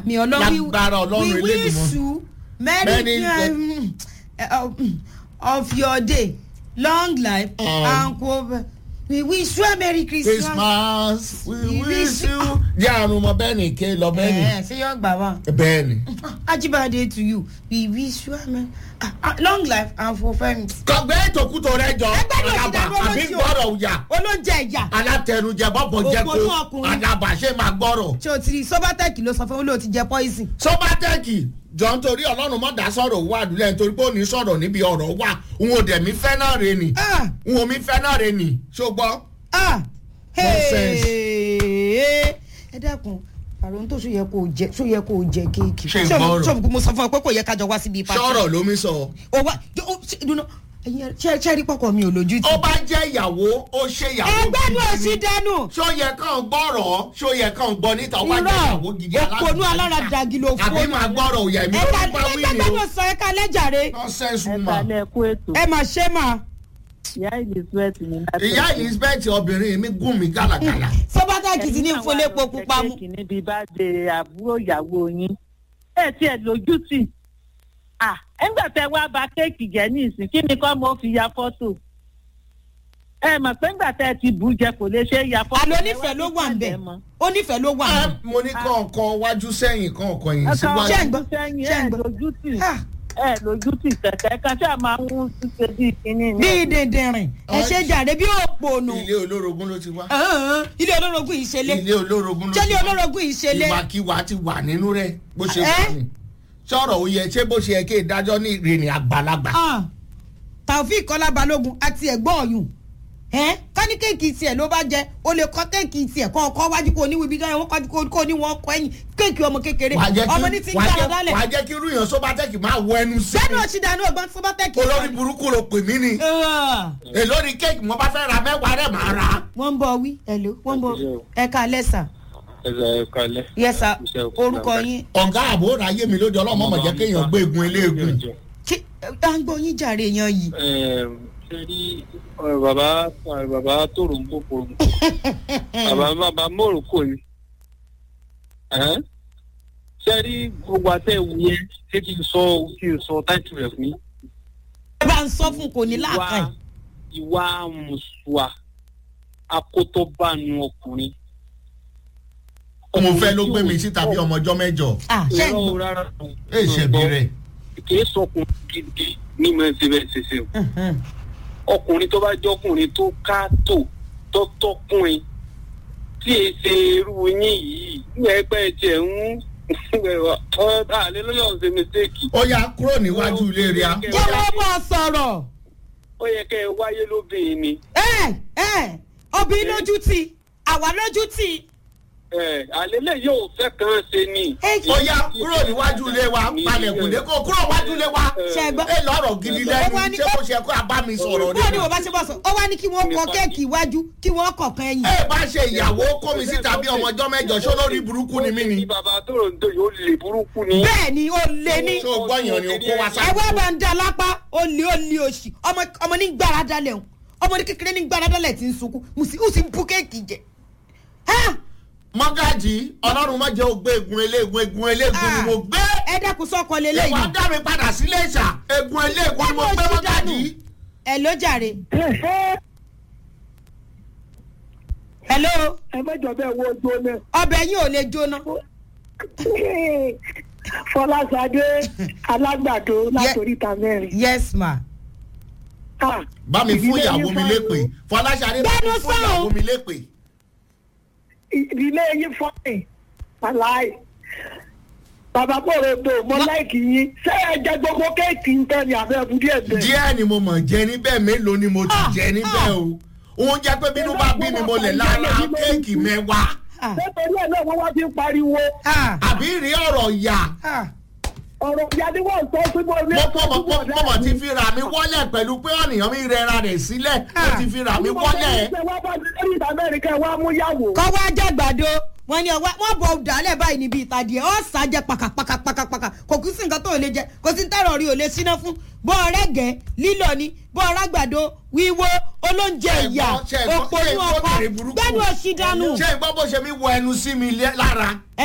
àmì ọlọ́run lágbára ọlọ́run we wish elédùnmọ́. you many Many- um, uh, of your day long life Um, and co we wish you a merry christmas. christmas we We wish wish- you. jẹ́ àrùn ọmọ bẹ́ẹ̀ ni ké lọ bẹ́ẹ̀ ni ẹ ṣe yọ gbà wá. bẹ́ẹ̀ ni. ajibade to you we wish you a merry ah, ah, long life and fulfilment. kọ̀gbẹ́ ètòkútò rẹ jọ Ẹgbẹ́ ló ti alaba dàgbọ́ àbí lọ́sí o. gbọ́rọ̀ òyà olóúnjẹ ìyá alátẹnujẹ bọ́bọ̀ jẹ́ Òpònú kó ọkùnrin. alaba ṣe máa gbọ́rọ̀. ṣé o ti rí sobatec ló sọ fún olóò ti jẹ poison. sọ́bátẹ́ẹ̀kì jọ nítorí ọlọ́run mọ́ dá sọ̀rọ̀ owó àdúlẹ̀ nítorí pé ó ní sọ̀rọ̀ níbi ọ̀rọ̀ wà n ò dẹ̀ mí fẹ́ náà re nì Ah, n ò mí fẹ́ náà re nì ṣùgbọ́n ah, Nonsense. hey. ẹ dákun àrùn tó ṣó yẹ kó o jẹ ṣó yẹ kó o jẹ kéèkì. Ṣé Ṣé o- ìgbọ́rọ̀? ṣé o- mo sọ fún ọ pé kò yẹ kájọ wá síbi pàṣẹ. sọ̀rọ̀ ló mi sọ. o wa jọ- o- ṣe- dunu ẹyin ṣe ṣe rí pọkọ mi ò lójú tì. ó bá jẹ́ ìyàwó ó ṣe ìyàwó ẹgbẹ́ ní gidi òsì ni. dẹnu. ṣó yẹ kàn gbọ́rọ̀ ṣó yẹ kàn gbọ́ níta ó bá jẹ́ irọ́ ìyàwó gidi òpònú alára dàgí ló fún àbí máa gbọ́rọ̀ òyà mi ẹ̀ka ló bá wí ẹgbẹ́ ni gbẹ́dọ̀ o sọ ẹ̀ka lẹ́jàre. nonsense ẹ woman. kalẹ̀ kú ètò ẹ mà ṣe mà. ìyá elizabeth ní láti. ìyá elizabeth obìnrin mi gùn mí gàlàgàlà. sobatec ti ní fúnlépo pupa mu. kéèkì níbi bá de àbúrò ìyàwó yín ẹ tiẹ̀ lójú tì à ẹgbẹ́ tẹ wá ba kéèkì jẹ́ ní ìsìn kí ni kọ́ mo fi ya fọ́tò ẹ mọ̀ pé ńgbà tẹ ti bù jẹ kò lè ṣe é ya fọ́tò. àlọ́ onífẹ̀ẹ́ ló wà ń bẹ̀ onífẹ̀ẹ́ ló wà ń Ẹ, bẹ̀. mo ní kọ̀ọ̀kan wájú sẹ́yìn kọ̀ọ̀kan yìí ẹ síwájú. Ṣé ń gbọ́? sẹ́yìn Ṣé ń ẹ gbọ́? lójú tì Ah, ẹ lójú tì kẹ̀kẹ́ kan ṣáà máa ń ṣe bí kínní ni. bí dèndèrìn ẹ ṣe jàre bí òpònú. ilé olórogún ló ti wá. Ahàn, ilé olórogún yìí ṣe lé ilé olórogún ló ṣé ti ilé wá. olórogún yìí ṣe lé. ìwàkiwà ti wà nínú rẹ bó ṣe Ẹ́? wà ní. sọ̀rọ̀ ó yẹ ṣé bó ṣe yẹ kí ìdájọ́ ní ìrìnì àgbàlagbà. Ah, taofeek kọ́lá balógun àti ẹ̀gbọ́n ọ̀yùn ẹ́ kání kéèkì tiẹ̀ ló bá jẹ o lè kọ́ kéèkì tiẹ̀ kọ́ ọkọ́ wájú kó níwèé bí gáyọ̀ wọ́n kọ́ kó ní wọ́n kọ́ ẹ̀yìn kéèkì ọmọ kékeré wàá jẹ́ ọmọ ní ti kí ń wàá gbára jẹ́- dálẹ̀ wàá jẹ́ kí irú yàn sóbátẹ́kì máa wọ ẹnu sí bẹ́ẹ̀ni mi. òsì dànù ọgbọ́n sọ́bátẹ́kì. olórí burúkú ló pè mí ni. èló ni kéèkì mo bá fẹ́ ra mẹ́wàá rẹ̀ máa ra. wọ́n ń bọ̀ wí ẹ̀lò wọ́n ń bọ̀ ẹ̀ka lẹ́sà ẹ̀rọ kalẹ̀. yẹ́sà Iṣẹ́ òkú orúkọ náà. yín ọ̀gá àbò ráyé mi lóde ọlọ́mọ mọ̀ jẹ́ kéèyàn gbé egun eléegun. kí à ń gbọ́ yín jàre yan yìí. ṣe rí ọ̀rọ̀ bàbá ọ̀rọ̀ bàbá tòrò ń kókò ń kó bàbá bàbá mòrókò ni. Ẹ̀hẹ́n. ṣe rí gbogbo àtẹ̀wò yẹn ṣé kí n sọ kí n sọ táìtù rẹ̀ fún yín. ẹ bá ń sọ fún kò ní láàkà ìwà ìwà mùsùlùmá akótóbánu ọkùnrin. mo fẹ́ ló gbé mi síta bí ọmọ ọjọ́ mẹ́jọ. ah ṣe ń irọ́ gbọ́. rárá. ẹ ṣẹ̀bi rẹ̀. kì í sọkùnrin gidi ní mọ̀ ẹ́ ṣe bẹ́ẹ̀ ṣe ṣe o. Mhm. ọkùnrin tó bá jọkùnrin tó ká tó tó tọkùnrin tí e ṣe irú yín yìí ní ẹgbẹ́ tiẹ̀ ń ọ̀dà àlẹ́ lóyún ọ̀sẹ̀ mistake. ó yá kúrò níwájú ilé rẹ̀ á. jẹ́ wọ́n bọ̀ sọ̀rọ̀. ó yẹ kẹ́ ẹ wáyé lóbìnrin ni. ẹ ẹ obìnrin lójú tì àwa lójú tì. ẹ àlẹ́ lè yóò fẹ́ kàn ṣe ni. ẹ ó yá kúrò níwájú ilé wa palẹ̀kùn dé kó kúrò níwájú ilé wa. ṣe gbọ́. ẹ lọ́rọ̀ gidi Ó wá lẹ́nu ní- ṣé kò ṣe kó a bá mi sọ̀rọ̀ bó ni ni. wọ́n bá ṣe bọ̀ sọ ó wá ní kí wọ́n kọ kéèkì iwájú kí wọ́n kọ̀ọ̀kan ẹ̀yìn. ẹ bá ṣe ìyàwó kó mi síta bí ọmọ ọjọ́ mẹ́jọ ṣó lórí burúkú ni mí ni. ní bàbá tó rò ń dò yóò lè burúkú ni. bẹ́ẹ̀ ni ó lé ní. ṣé o gbọ́yàn ni o kó wa ẹ sá. wá bá ń da lápá ó lé ó lé òṣì ọmọ ọmọ ní gbára dalẹ̀ o ọmọ ní kékeré ní gbára dalẹ̀ tí ń sunkún mo sì ó sì ń bú kéèkì jẹ. Ah! mọ́gàjì ọlọ́run má jẹ́ ògbé egun eléegun egun eléegun ni mo gbé. ẹ dẹ́kun sọ́kọ ìwà lélẹ́yìn. dá mi padà sílé ìṣà egun eléegun ni mo gbé mọ́gàjì. ẹ ló jàre. hello ẹ mẹjọ bẹẹ wo ojú ọmọ ọbẹ̀ yín ò lè jóná. fọláṣadé alágbàdo látòríta mẹrin. yes ma. Ah, bá mi fún ìdílé ìyàwó yín mi fọ́- lépè fọláṣadé bá mi Gbẹ́nu fún sọ̀rọ̀. ìyàwó mi lépè. ìdílé yín fọ́ọ̀nì aláì bàbá kòròdò mo láìkì yín ṣé ẹ jẹ gbogbo kéèkì ń tẹ́ ni àbẹ́ ẹ̀bùn díẹ̀ bẹ́ẹ̀. díẹ̀ ni mo mọ̀ jẹ níbẹ̀ mélòó ni mo ti Ah, jẹ níbẹ̀ o òun jẹ́ pé bínú bá bí mi mo lè lára kéèkì mẹ́wàá Ah, nítorí ẹ̀ náà wọ́n wá fi ń pariwo ah, àbí rí ọ̀rọ̀ ìyà ah. ọ̀rọ̀ ìyá ni wọ́n sọ pé mo ní mo mo mo mo mo ti fi ra mi wọ́lẹ̀ pẹ̀lú pé ọ̀nìyàn mi rẹra rẹ̀ sílẹ̀ mo Ah. ti fi ra mi wọ́lẹ̀. wá bá mi lórí ìta mẹ́rin kẹ́ ẹ wá mú yàwó. kọ́ wá jàgbàdo wọn ni ọwọ́ wọn bọ̀ dálẹ̀ báyìí níbi ìtàdí ẹ̀ ọ́ sá jẹ pàkàpàkàpàkàpàkà kò kú sí nǹkan tó lè jẹ kò sí tẹ́rọ̀ rí ò lè síná fún bọ́ ọ̀rẹ́ gẹ̀ lílọ ni bọ́ ọ̀rẹ́ àgbàdo wíwó olóúnjẹ Ṣé ìyà ìgbọ́- ṣé ìgbọ́- òpònú ṣé ìgbọ́ ọkọ obìnrin burúkú? gbẹ́nu òsì dànù. ṣé ìgbọ́ bó ṣe mi wọ ẹnu sí mi lé- lára